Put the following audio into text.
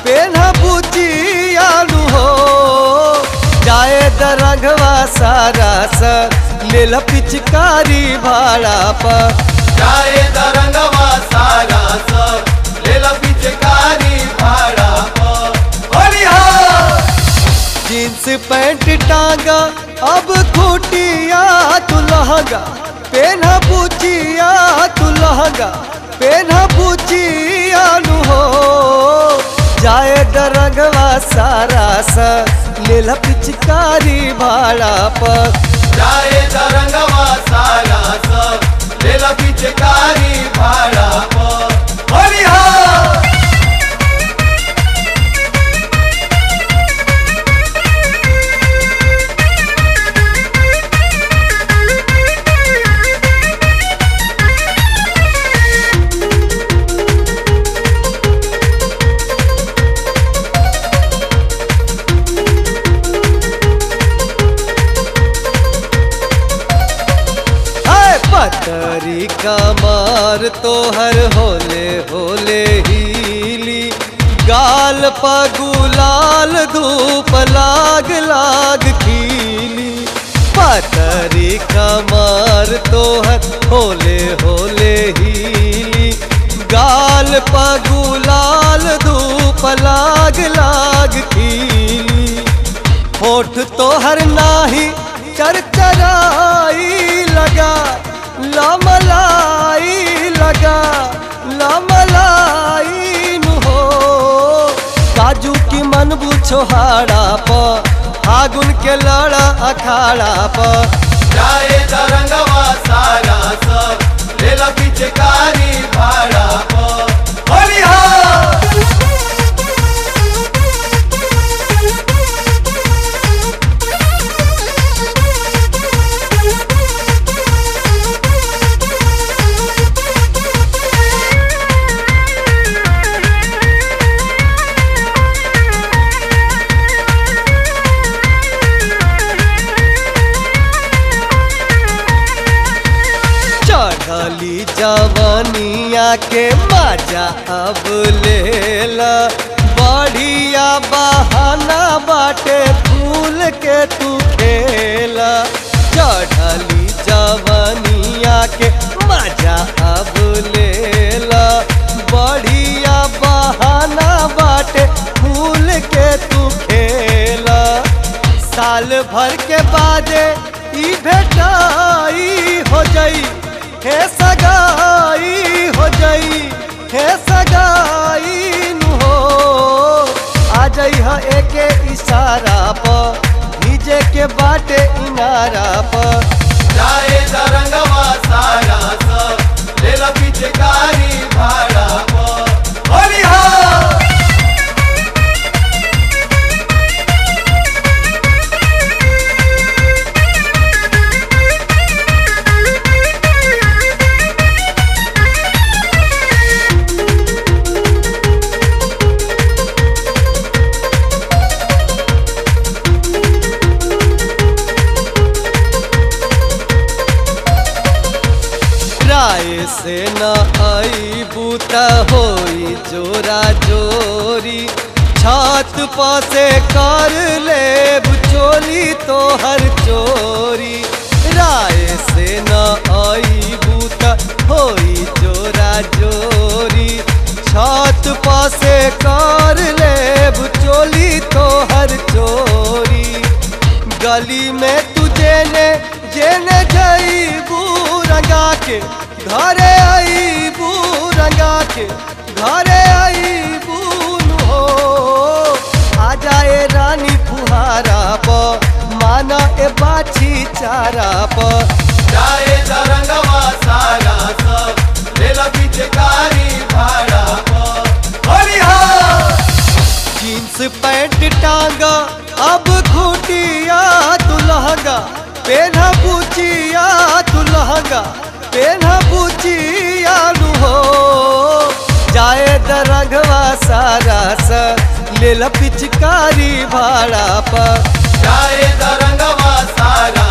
पेन्हा बुचियानु हो जाए दरंगवा सारा स लेल पिचकारी भाड़ा पर जाए दरंगवा सारा सब लेला पिचकारी भाड़ा पर होली हो जींस पैंट टांगा अब खूटिया तू लहंगा पेन्हा बुचिया तू लहंगा पेन्हा बुचिया नु हो जाए दरंगवा सारा स लेल पिचकारी भाड़ा पर जाए दरंगवा सारा सब लेला पिचकारी भाड़ा पर होली हो हाय पतरी कमर तोहर होले होले हीली गाल पगुलाल धूप लाग लाग खीली पतरी कमर तोहर होले होले हीली गाल पगुलाल धूप लाग लाग खीली होठ तोहर नाही चरचराई लगा लमलाई लगा लमलाई नु हो काजू की मन छोहाड़ा प फागुन के लड़ा अखाड़ा प जाए दरंगवा सारा सब लेला पिचकारी भाड़ा पर होली हो चढ़ली जवनिया के मजा अब लेला बढ़िया बहाना बाटे फूल के तू खेला चढ़ली जवनिया के मजा अब लेला बढ़िया बहाना बाटे फूल के तू खेला साल भर के बादे ई भेटाई हो जाई हे सगाई हो जाई हे सगाई नु हो आ जाई ह एके इशारा पर भीजे के बाटे इनारा पर जाए दरंगवा सारा सब लेला पिचकारी भाड़ा पर होली हो राय से न आई बूता होई जोरा जोरी छत पासे कर ले चोली तो हर चोरी राय से न आई बूता होई जोरा जोरी छत पासे कर ले चोली तो हर चोरी गली में तुझे ने जेने जईबू रंगा के घरे आईबू रंगा के घरे आईबू नु हो आ जाए रानी फुहारा प माना ए बाछी चारा प जाए दरंगवा सारा सब लेला पिचकारी भाड़ा पर होली हो जींस पैंट टांगा अब खूटिया तू लहंगा पेन्हा बुचिया तू लहंगा पेन्हा बुचिया नु हो जाए दरंगवा सारा स लेल पिचकारी भाड़ा पर जाए दरंगवा सारा